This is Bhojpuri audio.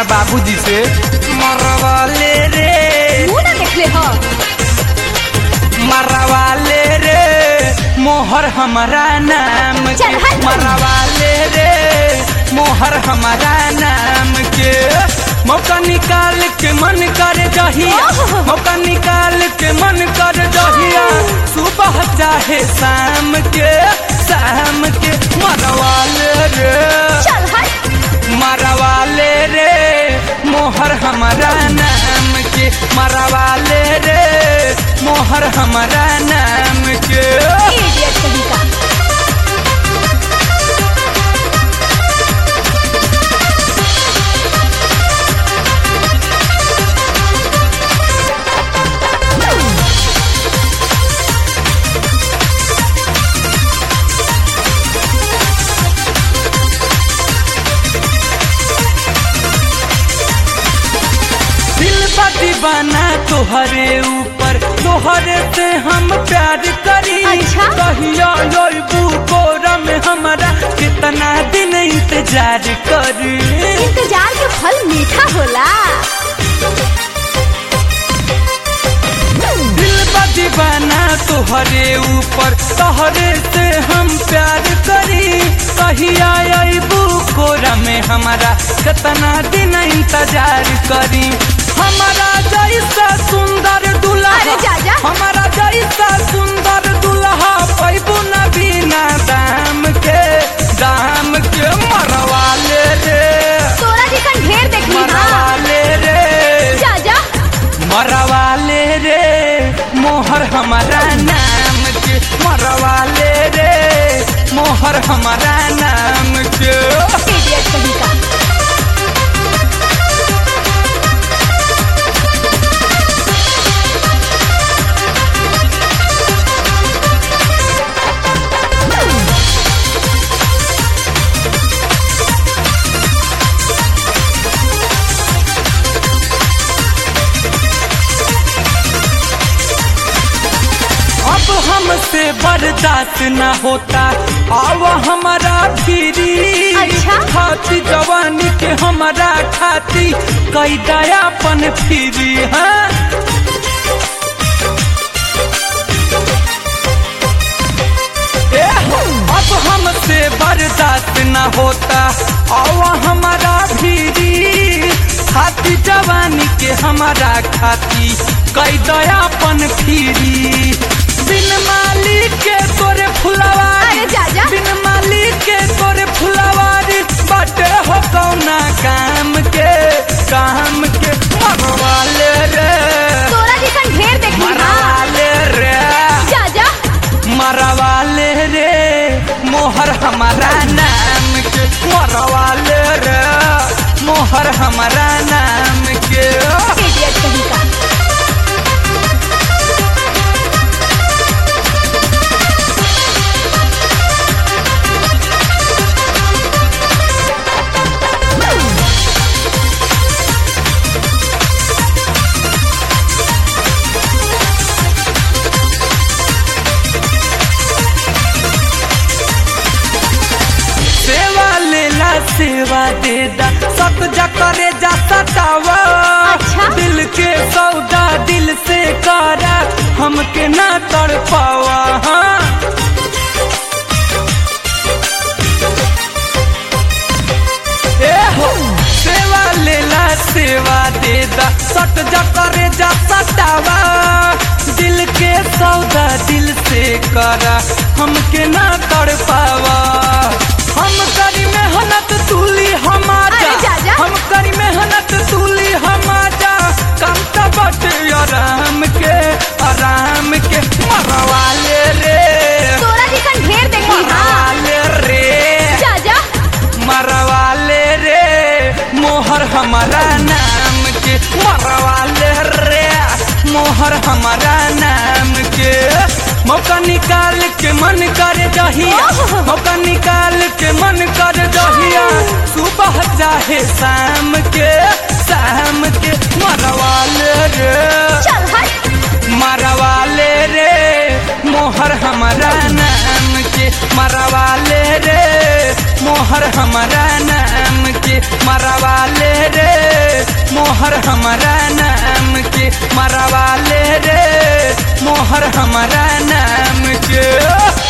हमारा बाबूजी से मरवाले रे मुंह ना देखले हो मरवाले रे मोहर हमारा नाम के चल हट। मरवाले रे मोहर हमारा नाम के मौका निकाल के मन कर जहिया ओह। मौका निकाल के मन कर जहिया सुबह चाहे शाम के शाम के मरवाले रे चल हट मरवाले रे मोहर हमारा नाम के मरवाले रे मोहर हमारा नाम के इडियट कहीं का दिल बा दीवाना तोहरे ऊपर तोहरे से हम प्यार करी अच्छा? कहिया लोबू कोरा में हमारा कितना दिन इंतजार करी इंतजार के फल मीठा होला दिल बा दीवाना तोहरे ऊपर तोहरे से हम प्यार करी कहिया अबू कोरा में हमारा कितना दिन इंतजार करी हमारा जैसा सुंदर दुल्हा अरे जा जा। हमारा जैसा सुंदर दुल्हा पैबू न बिना दाम के दाम के मरवाले रे तोरा जैसन ढेर देखली हाँ मरवाले रे जा जा मरवाले रे मोहर हमारा नाम के मरवाले रे मोहर हमारा नाम के इडियट कहीं का अब हमसे बर्दाश्त न होता आव हमारा फिरी अच्छा? खाती जवानी के हमारा खाती कई दयापन फिरी हाँ ए हो, अब हमसे बर्दाश्त न होता आव हमारा फिरी खाती जवानी के हमारा खाती कई दयापन फिरी बिन मालिक के तोरे फुलवारी अरे जा जा। बिन मालिक के तोरे फुलवारी बाटे हो कौना काम के काम के मरवाले रे तोरा जैसन ढेर देखली हाँ मरवाले रे जा जा मरवाले रे मोहर हमारा नाम के मरवाले रे मोहर हमारा नाम के इडियट कहीं का सेवा लेला सेवा दे दा सत जा करे जा सतावा अच्छा? दिल के सौदा दिल से करा हमके ना तड़ पावा हाँ ए हो सेवा लेला सेवा दे दा सट जा करे जा सतावा दिल के सौदा दिल से करा हमके ना तड़ पावा हम करी मेहनत तूली हमारा अरे जा जा। हम करी मेहनत तूली हमारा कम तो बटे आराम के आराम के मरवाले रे तोरा जैसन ढेर देखली हाँ मरवाले रे जा जा मरवाले रे मोहर हमारा नाम के मरवाले रे मोहर हमारा नाम के मौका निकाल के मन कर जहिया ओह। मौका निकाल के मन कर जहिया सुबह चाहे शाम के शाम के मरवाले रे चल हट मरवाले रे मोहर हमारा नाम के मरवाले रे मोहर हमारा नाम के मरवाले रे हमारा नाम के मरवा ले रे मोहर हमारा नाम के